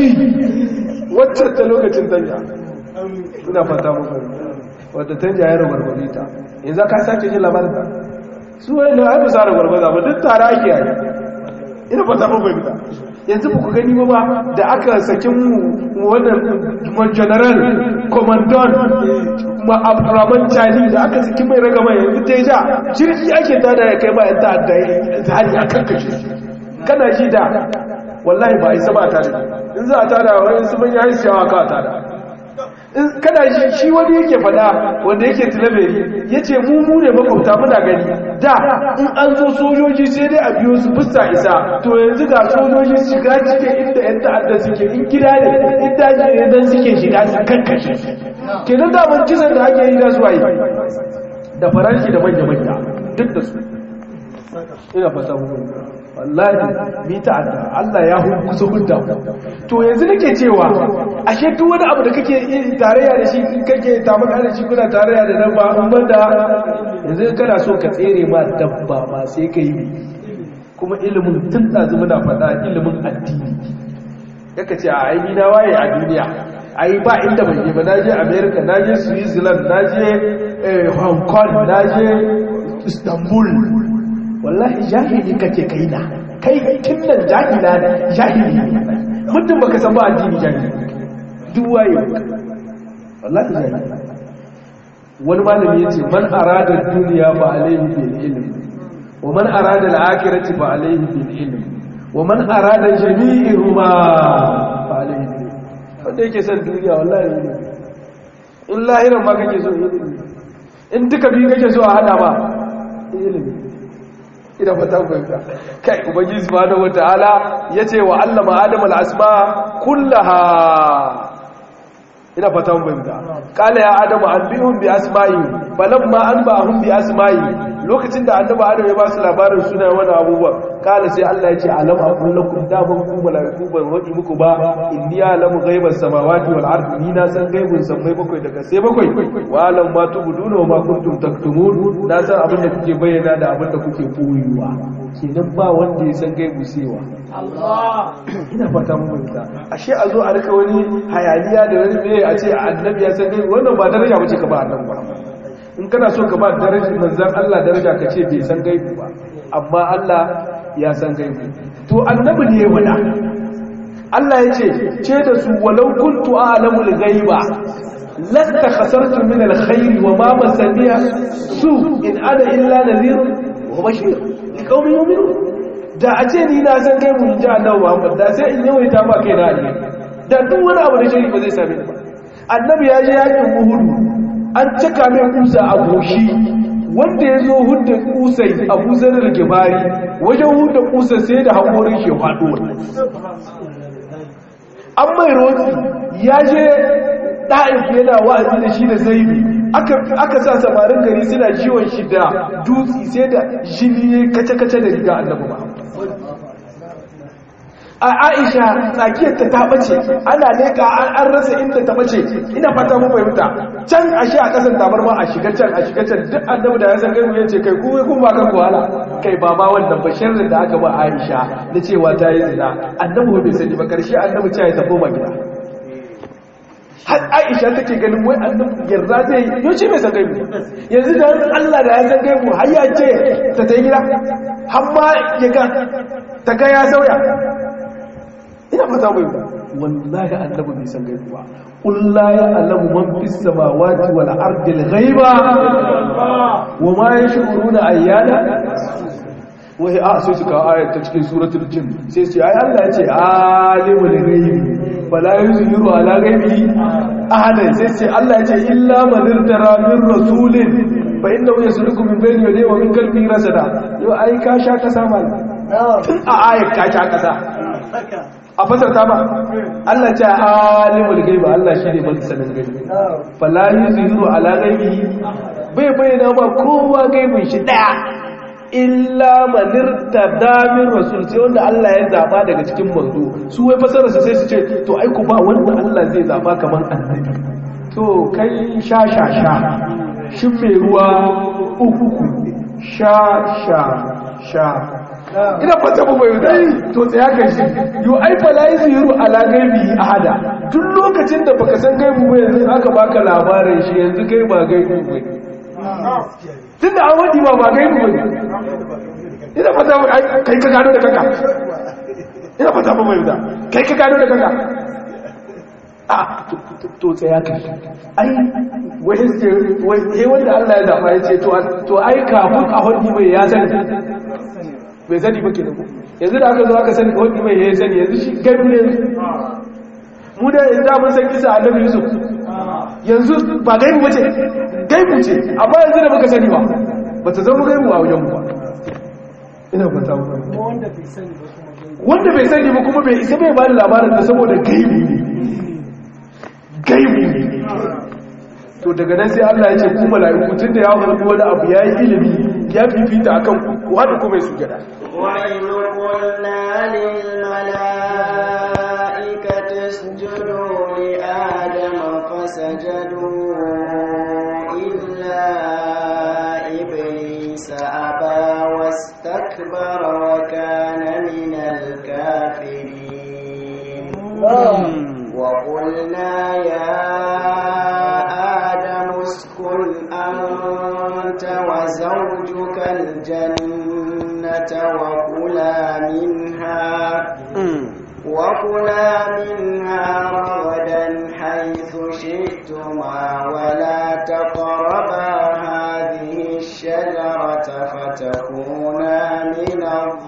wacce ta lokacin tanja ina fata muku wadda tanja ya rabar ta yanzu ka sake jin labarin ta su wani na haifu sa rabar ba duk tare ake yi ina fata muku fahimta yanzu ba ku gani ba ba da aka sakin wannan general commandant ma'abraman cali da aka saki mai raga mai yanzu ta ja jirgi ake tada ya kai bayan ta'adda zari a kan kashe kana ji da wallahi ba a yi sama a tada in za a tada wani su manya yi siyawa ka a tada kada shi shi wani yake fada wanda yake tilaberi ya ce mu mu ne makwabta muna gani da in an zo sojoji sai dai a biyo su fusta isa to yanzu ga sojoji shiga cikin inda yan ta'adda suke in gida ne in daji ne dan suke shiga su kankashe kenan daman kisan da ake yi da su yi da faranshi da manya-manya duk da su ina fata muku wallahi mi ta'adda Allah ya kusa hudda to yanzu nake cewa ashe duk wani abu da kake tarayya da shi kake tamaka da shi kuna tarayya da nan ba in banda yanzu kana so ka tsere ma dabba ba sai ka yi kuma ilimin tun ɗazu muna faɗa ilimin addini yaka ce a aini na waye a duniya ai ba inda bai je ba na je america na je switzerland na je hong kong na je istanbul wallahi jahili kake kai na kai kinnan jahila ne jahili mutum baka san ba addini jahili duk waye wallahi jahili wani malami yace man arada duniya fa alayhi bil ilm wa man arada al akhirati fa alayhi bil ilm wa man arada jami'ihuma fa alayhi bil wanda yake son duniya wallahi in lahiran ma kake so ilimi in duka biyu kake so a hada ba ilimi ina fata fahimta kai ubangiji subhanahu wataala yace wa allama adam al-asma kullaha ina fata fahimta qala ya adam anbihum bi asma'i falamma anba'ahum bi asma'i lokacin da annabi adam ya ba su labarin suna wani abubuwa kala sai Allah ya ce alam aqul lakum da ban ku malaiku ban wadi muku ba inni alamu ghaibas samawati wal ardi ni na san gaibun sammai bakwai daga sai bakwai wa alam ma tubduna wa ma kuntum taktumun na san abin da kuke bayyana da abin da kuke koyuwa kenan ba wanda ya san gaibu sewa Allah ina fata mun fahimta ashe a zo a rika wani hayaniya da wani meye a ce annabi ya san gaibu wannan ba daraja bace ka ba annabi ba in kana so ka ba darajar manzan Allah daraja ka ce bai san gaibu ba amma Allah ya san gaibu to annabi ne ya wada Allah ya ce ce da su walau kuntu a'lamul ghaiba lasta khasartu min alkhair wa ma masaniya su in ana illa nadhir wa bashir liqaumin yu'minun da a ce ni na san gaibu in ji annabi Muhammad da sai in yawaita ba kai na alheri da duk wani abu da shari'a ba zai same ni ba annabi ya je yakin Uhud an cika mai kusa a goshi wanda ya zo hudda kusai a busar da gibari wajen hudda kusa sai da haƙorin shi faɗo an mai roti ya je ɗa'if yana wa'azi da shi da zaibi aka sa samarin gari suna jiwon shi da dutse sai da jini kace-kace da riga annabi ba a aisha tsakiyarta ta bace ana leka an rasa inda ta bace ina fata mu fahimta can ashe a kasan tabarma a shiga can a shiga can duk annabi da ya san gaibu yace kai kuma kun ba kan wahala kai ba ma wannan bashirin da aka ba aisha na cewa ta yi zina annabi bai sani ba karshe annabi ce ya tafi ma gida har aisha take ganin wai annabi yarda zai yi yaushe bai san gaibu yanzu da Allah da ya san gaibu har ya ce ta ta gida har ma ya ga ta ga ya sauya ina fata mai ba wallahi annabi bai san gaibu ba qul la ya'lamu man fis samawati wal ardi al ghaiba wa ma yash'uruna ayyana wai a sai suka ayat ta cikin suratul jin sai su ai Allah ya ce alimul ghaibi fala yuzhiru ala ghaibi ahadan sai sai Allah ya ce illa man irtara min rasulin fa innahu yasluku min bayni yadayhi wa min khalfihi rasada yau ai ka sha kasa mal tun a ayat ka sha kasa a fasarta ba Allah ce alimul gaiba Allah shi ne ban sanin gaibi fala yuzhiru ala gaibi bai bayyana ba kowa gaibin shi daya illa manir tadamin rasul sai wanda Allah ya zaba daga cikin manzo su wai fasarar su sai su ce to ai ku ba wanda Allah zai zaba kamar annabi to kai sha sha sha shin mai ruwa uku sha sha sha ina fata mu bai dai to tsaya kan shi yo ai fa la yuziru ala gaibi ahada duk lokacin da baka san gaibu ba yanzu aka baka labarin shi yanzu kai ba gaibu ba tunda an wadi ba ba gaibu ba ina fata mu kai ka gano da kanka ina fata mu bai da kai ka gano da kanka a to tsaya kan ai wai ce wai wanda Allah ya zaba ya ce to ai kafin a wadi bai ya sani bai sani ba kenan yanzu da aka zo aka sani wani mai ya sani yanzu shi gaibu ne mu da yanzu mun san kisa annabi yusuf yanzu ba gaibu ba ce gaibu ce amma yanzu da muka sani ba ba ta zama gaibu a wajen mu ba ina fata wanda bai sani ba kuma bai isa bai ba da labarin da saboda gaibu ne gaibu ne to daga nan sai Allah ya ce ku mala'iku tunda ya faɗi wani abu yayi ilimi ya fifita akan ku hada kuma su gada wa in qulna lil mala'ikati isjudu li adama fasajadu illa iblis aba wastakbara wa kana min al-kafirin wa qulna ya اسكن أنت وزوجك الجنة وكلا منها وكلا منها رغدا حيث شئتما ولا تقربا هذه الشجرة فتكونا من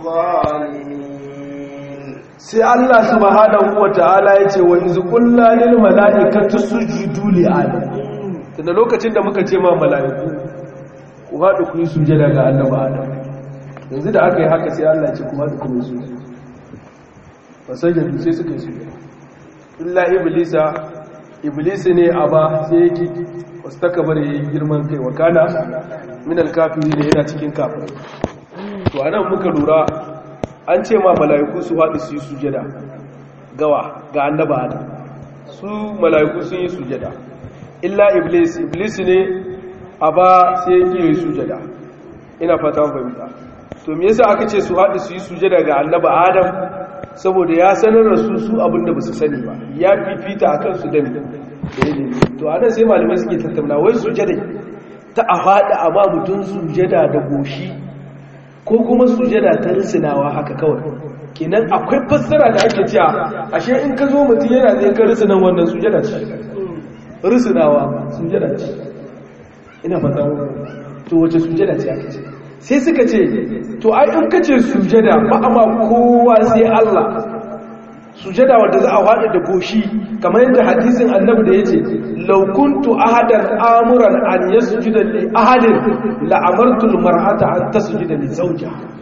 الظالمين sai Allah subhanahu wataala yace wa iz qulna lil mala'ikati sujudu li adam tunda lokacin da muka ce ma mala'iku ku haɗu ku yi sujada ga annaba adam yanzu da aka yi haka sai Allah ce ku haɗu ku yi sujada fasajadu sai suka yi sujada illa iblisa iblisi ne a ba sai yake wasu takabar ya yi girman kai wa kana min alkafiri ne yana cikin kafin to anan muka lura an ce ma mala'iku su haɗu su yi sujada gawa ga annaba adam su mala'iku sun yi sujada illa iblis iblis ne a ba sai yake yi sujada ina fata fahimta to me yasa aka ce su haɗu su yi sujada ga annaba adam saboda ya sanar da su su abinda ba su sani ba ya fifita akan su da to anan sai malamai suke tattauna wai sujada ta a faɗa amma mutum sujada da goshi ko kuma sujada ta risinawa haka kawai kenan akwai fassara da ake cewa ashe in ka zo mutum yana zai ka risinan wannan sujada ce risinawa sujada ce ina fata to wace sujada ce aka ce sai suka ce to ai in kace sujada ba amma kowa sai Allah sujada wanda za a wada da goshi kamar yadda hadisin annabi da yace law kuntu ahadan amuran an yasjuda li ahadin la amartu al mar'ata an tasjuda li zawjiha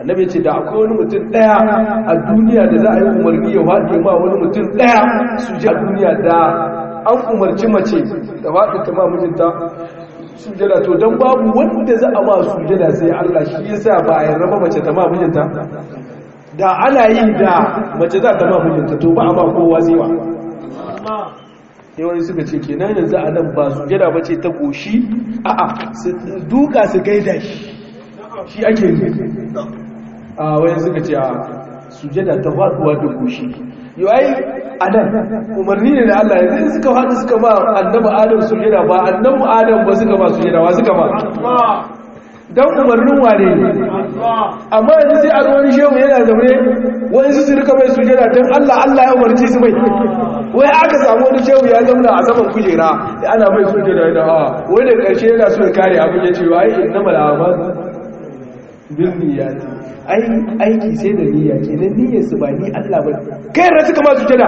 annabi ce da akwai wani mutum daya a duniya da za a yi umarni ya faɗi ma wani mutum daya sujada a duniya da an umarci mace da faɗi ta ma mijinta sujada to don babu wanda za a ma sujada sai Allah shi yasa ba a yarda mace ta ma mijinta da ana yi da mace za ta ma mijinta to ba a ma kowa zai ba yawan suka ce kenan yanzu a nan ba sujada ba ce ta goshi a'a su duka su gaida shi shi ake yi a wayan suka ce a sujada ta faduwa da goshi yau ai a nan umarni ne da Allah yanzu suka faɗi suka ba annabi adam sujada ba annabi adam ba suka ba sujada wa suka ba dan umarnin wane ne amma yanzu sai a wani shehu yana zaune wani su su rika mai sujada don Allah Allah ya umarci su mai wai aka samu wani shehu ya zauna a saman kujera da ana mai sujada yana a wai da ƙarshe yana so ya kare abin ya ce wai inna malama bin niyyati ai aiki sai da niyya kenan niyyar su ba ni Allah ba kai ran suka ma sujada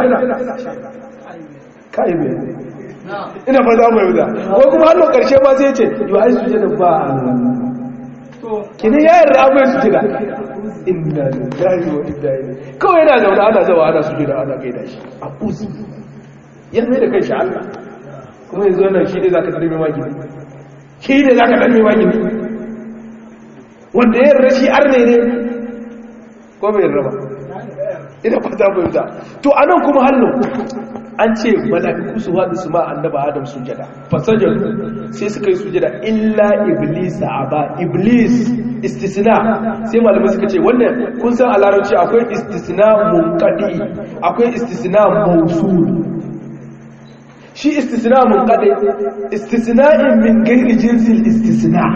kai bai ina fa za mu yi da ko kuma hannun ƙarshe ba sai ya ce yo ai sujada ba Allah kini ya yarda abin su jira inna lillahi wa inna ilaihi kawai yana zaune ana zawa ana su jira ana gaida shi a uzu ya mai da kanshi Allah kuma yanzu wannan shi ne zaka tsare mai magini shi ne zaka tsare mai magini wanda ya yarda shi arne ne ko bai yarda ba ina fata bai ta to anan kuma hallo an ce mala'iku su haɗu su ma annaba adam sujada fasajar sai suka yi sujada illa iblis aba iblis istisna sai malamai suka ce wannan kun san a larabci akwai istisna munqadi akwai istisna mawsul shi istisna munqadi istisna'in min ghairi jinsil istisna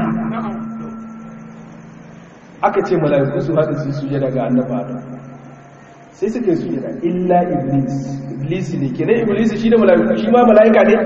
aka ce mala'iku su haɗu su sujada ga annaba adam sai suka yi sujada illa iblis iblis ne kenan iblis shi ne mala'ika shi ma mala'ika ne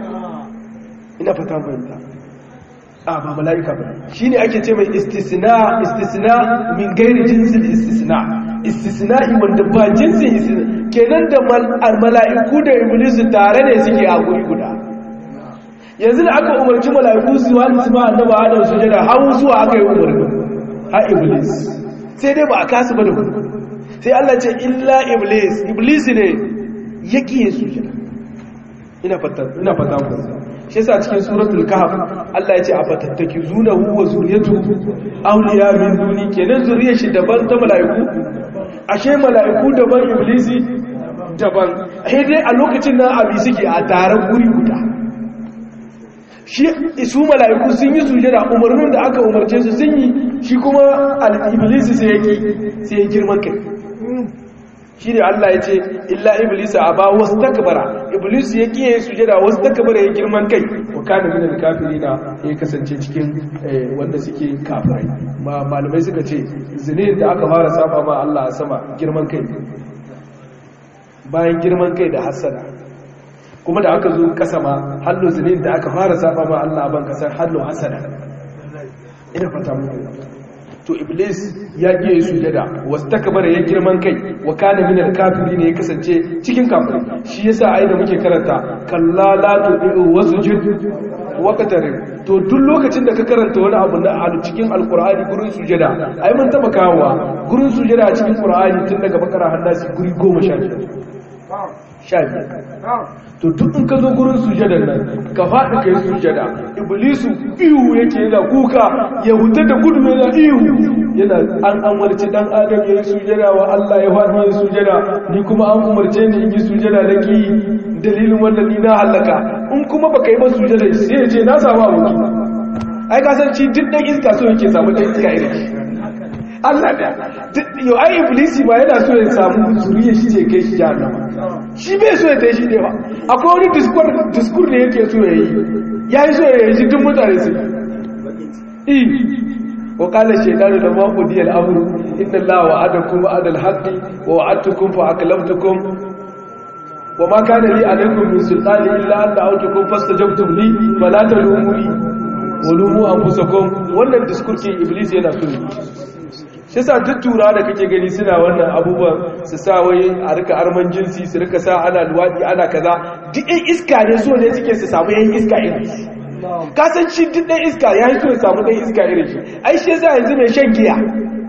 ina fata fahimta a ba mala'ika ba shi ne ake ce mai istisna istisna min gairi jinsin istisna istisna'i wanda ba jinsin istisna kenan da mala'iku da iblis tare ne suke a guri guda yanzu da aka umarci mala'iku su wani su ma annaba adam sujada har zuwa aka yi umarni ha iblis sai dai ba a kasu ba da sai Allah ce illa iblis iblis ne ya kiye su jira ina fata ina fata ku shi yasa cikin suratul kahf Allah ya ce a fatattaki zunahu wa zuriyatu awliya min duni kenan zuriyar shi daban ta malaiku ashe malaiku daban iblisi daban sai dai a lokacin nan abi suke a taron guri guda shi su mala'iku sun yi sujada umarnin da aka umarce su sun yi shi kuma al-iblisi sai yake sai ya girman kai shi ne Allah ya ce illa iblisa a ba wasu takabara iblis ya kiye sujada wasu takabara ya girman kai wa kana minal kafirina ya kasance cikin wanda suke kafirai ma malamai suka ce zinin da aka fara saba ma Allah a sama girman kai bayan girman kai da hasada kuma da aka zo kasa ma hallo zinin da aka fara saba ma Allah a ban kasar hallo hasada ina fata muku to iblis ya ƙi yi sujada wasu takabara ya girman kai wa kana minar kafiri ne ya kasance cikin kafiri shi yasa ai da muke karanta kalla la tu'u wasjud wa qatarin to duk lokacin da ka karanta wani abu na a cikin alqur'ani gurin sujada ai mun taba kawowa gurin sujada a cikin qur'ani tun daga bakara hannasi guri 15 sha biyar to duk in ka zo gurin sujadar nan ka faɗi ka yi sujada iblisu ihu yake yana kuka ya huta da gudu yana ihu yana an amarci dan adam ya yi sujada wa Allah ya faɗi ya sujada ni kuma an umarce ni in yi sujada da ki dalilin wannan ni na halaka in kuma baka yi ba sujada sai ya ce na samu aboki ai ka san ci duk dan iska so yake samu dan iska irin Allah da yau ai iblisi ma yana so ya samu zuriya shi ce kai shi jahannama shi bai so ya tai shi ne ba akwai wani diskur diskur ne yake so ya yi ya yi so ya yi duk mutane su yi wa qala shaytanu lamma qudiya al-amru inna allaha wa'adakum wa'ada al-haqqi wa wa'adtukum fa aklamtukum wa ma kana li alaykum min sultani illa an da'awtukum fastajabtum li fala talumuni wa lumu anfusakum wannan diskurkin iblis yana so shi sa duk tura da kake gani suna wannan abubuwan su sa wai a rika arman jinsi su rika sa ana luwaɗi ana kaza duk ɗan iska ne so ne suke su samu yan iska irin shi kasanci duk ɗan iska ya yi so ya samu ɗan iska irin shi ai shi yasa yanzu mai shan giya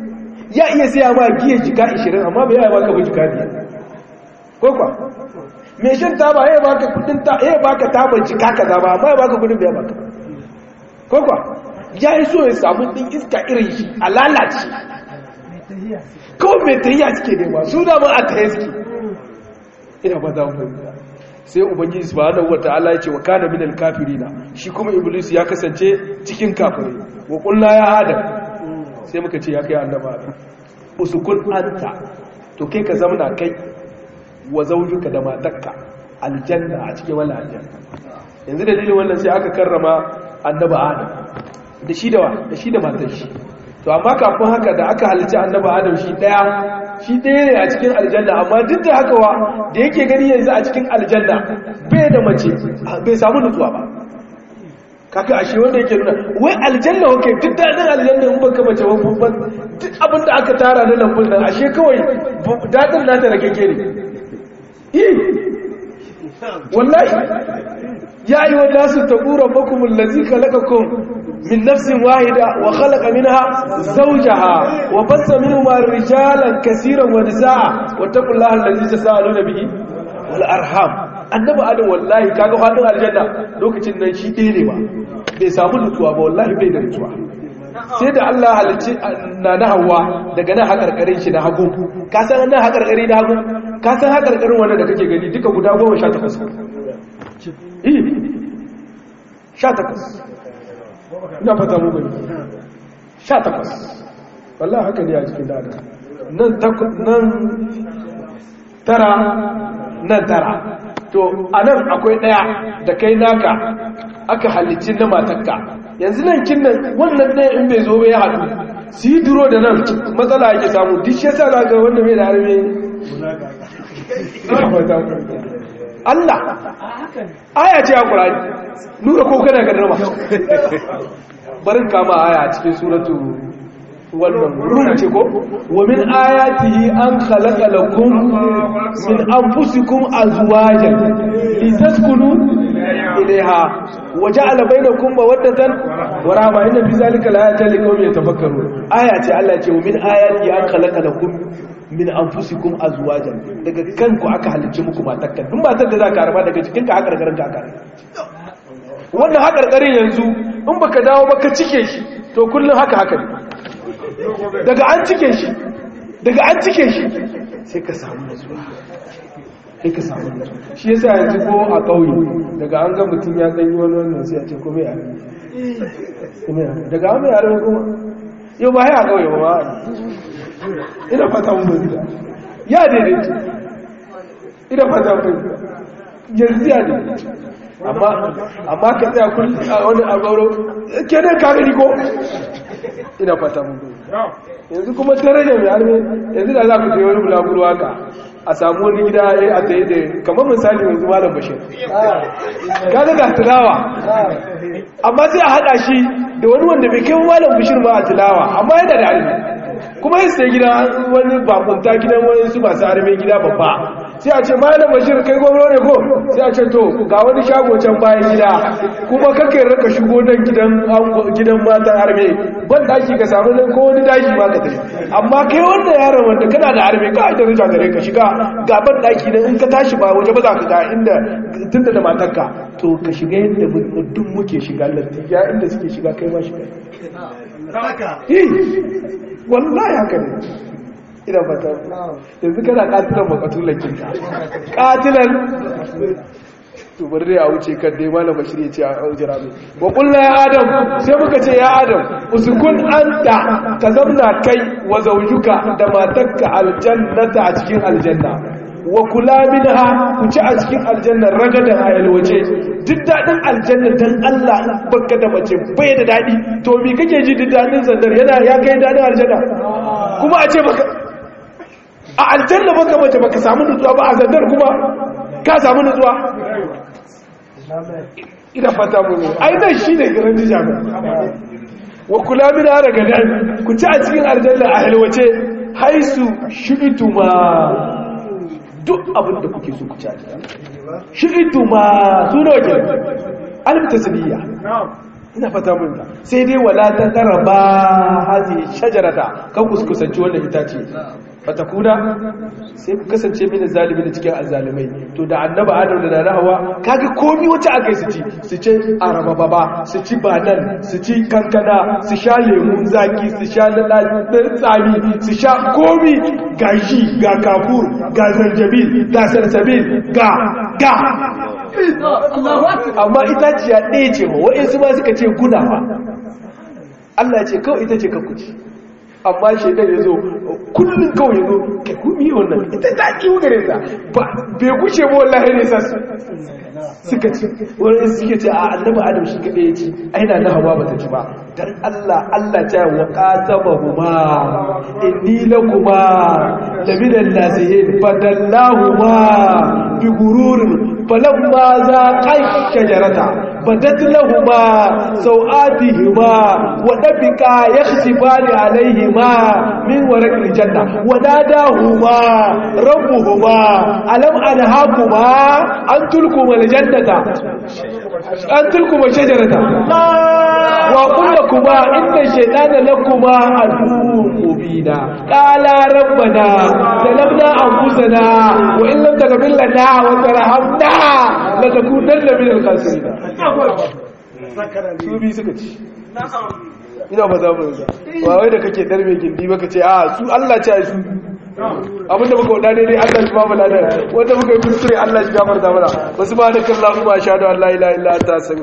ya iya siya ma giya jika 20 amma bai yaya baka ba jika biyar ko kwa mai shan taba ya baka kudin ta ya baka taba jika kaza ba amma ya baka kudin bai baka ko kwa ya yi so ya samu din iska irin shi a lalace kawai mai tahiya suke nema su da ba a tahiya suke ina ba za mu fahimta sai ubangiji subhanahu wataala ya ce wa kana minal kafirina shi kuma iblis ya kasance cikin kafirai wa qulna ya adam sai muka ce ya kai annaba adam usukun anta to kai ka zamna kai wa zawjuka da matarka aljanna a cikin wala aljanna yanzu dalilin wannan sai aka karrama annaba adam da shi da da shi da matar shi to amma kafin haka da aka halitta annaba adam shi daya shi daya ne a cikin aljanna amma duk da haka wa da yake gani yanzu a cikin aljanna bai da mace bai samu nutsuwa ba kaka ashe wanda yake nuna wai aljanna wake duk daɗin aljanna in baka mace ba babban duk abin da aka tara na lambun nan ashe kawai daɗin nata da kake ne eh wallahi ya yi wa nasu taɓura bakumin lazi kalakakun min nafsin wahida wa khalaqa minha zawjaha wa bassa minhuma rijalan kaseeran wa nisaa wa taqullaha allazi tasaaluna bihi wal arham annabi adam wallahi kaga fadin aljanna lokacin nan shi ɗaya ne ba bai samu nutsuwa ba wallahi bai da nutsuwa sai da Allah halicci na na hawa daga nan hakarkarin shi na hagu ka san nan hakarkari na hagu ka san hakarkarin wanda da kake gani duka guda 18 eh 18 ina fata mu gani 18 wallahi haka ne a cikin dada nan nan tara nan tara to a nan akwai ɗaya da kai naka aka halicci na matakka yanzu nan kin nan wannan ɗaya in bai zo bai haɗu su yi duro da nan matsala ake samu duk shi yasa za ga wanda mai da harbe Allah aya ce a ƙurani nura ko kana ga dama barin kama aya a cikin suratu wannan ruhu ce ko wa min ayatihi an khalaqa lakum min anfusikum azwajan litaskunu ilayha wa ja'ala bainakum mawaddatan wa rahma inna fi zalika laayatin liqaumin yatafakkarun aya ce Allah ce wa min ayatihi an khalaqa lakum min anfusikum azwajan daga kanku aka halicce muku matakka duk matar da zaka harba daga cikinka haka garin ka aka wannan haka garin yanzu in baka dawo baka cike shi to kullun haka haka ne daga an cike shi daga an cike shi sai ka samu nutsuwa sai ka samu nutsuwa shi yasa yanzu ko a ƙauye daga an ga mutum ya ɗanyi wani wannan sai a ce kome yare kome yare daga an mai yare kuma yau ba ya ƙauye ba ina fata mun bai ya daidaita ina fata mun yanzu ya daidaita amma ka tsaya kullum a wani abauro kenan ka gani ko ina fata mun yanzu kuma daraja mai harbe yanzu da za ku je wani bulaguro haka a samu wani gida ya a tsaye da kamar misali yanzu malam bashir kaga ga tilawa amma sai a haɗa shi da wani wanda bai kai malam bashir ma a tilawa amma yana da harbe kuma yin sai gida wani bakunta gidan wani su masu harbe gida babba sai a ce malam bashir kai gwamna ne ko sai a ce to ga wani shago can bayan gida kuma kakai raka shigo nan gidan gidan matan harbe ban daki ka samu nan ko wani daki ma ka tafi amma kai wanda yaron wanda kana da harbe ka da rija gare ka shiga ga ban daki nan in ka tashi ba waje ba za ka ga inda tunda da matarka to ka shiga yadda duk muke shiga lantiya inda suke shiga kai ma shiga wallahi haka ne ina fata yanzu kana katilan makatulan kinka katilan to bari dai a wuce kan dai malam bashir ya ce a jira mai wa kullu ya adam sai muka ce ya adam uskun anta ka zamna kai wa zawjuka da matarka aljannata a cikin aljanna wa kula minha ku ci a cikin aljanna ragadan ayal waje duk dadin aljanna dan Allah baka da mace bai da dadi to me kake ji duk dadin sandar yana ya kai dadin aljanna kuma a ce baka a aljanna baka mace baka samu nutsuwa ba a sandar kuma ka samu nutsuwa ina fata mu ai nan shine garin dijaba wa kula min daga dan ku ci a cikin aljanna a halwace haisu shi'tuma duk abin da kuke so ku ci a cikin shi'tuma suno ke alif tasbiya ina fata mun ta sai dai wala ta qaraba hazi shajarata kan kuskusanci wannan itace fatakuna sai ku kasance mini zalimi da cikin azalimai to da annaba adam da na hawa kaga komi wata akai su ci su ce araba baba su ci banan su ci kankana su sha lemun zaki su sha na tsami su sha komi ga shi ga kafur ga zanjabil ga salsabil ga ga amma itaciya ɗaya ce ma wa'insu ma suka ce gudawa Allah ce kawai ita ce ka kuci amma shaidan ya zo kullum kawai ya zo ka kumi wannan ita ta kiwo gare ta bai kushe ba wallahi ne sa suka ci wani suke ce a annabi adam shi kaɗai ya ci aina na hawa bata ci ba dan Allah Allah ta wa qataba huma inni lakuma laminan nasihin fadallahuma bi gururin falamma zaqa shajarata badat lahuma sawatihima wa dabika yakhsifani alayhima min warqil janna wa nadahuma rabbuhuma alam anhakuma an tulkuma aljannata an tulkuma shajarata wa kullakuma inna shaytana lakuma aduwwun mubina qala rabbana zalamna anfusana wa in lam taghfir lana wa tarhamna latakunanna min al-khasirin su bi suka ci ina ba za mu yi ba wai da kake darbe gindi baka ce a su Allah ce su abinda muka wada ne dai Allah shi ba mu ladan wanda muka yi kuskure Allah shi gafarta mana wasu ba da kallahu ma shahadu an la ilaha illa anta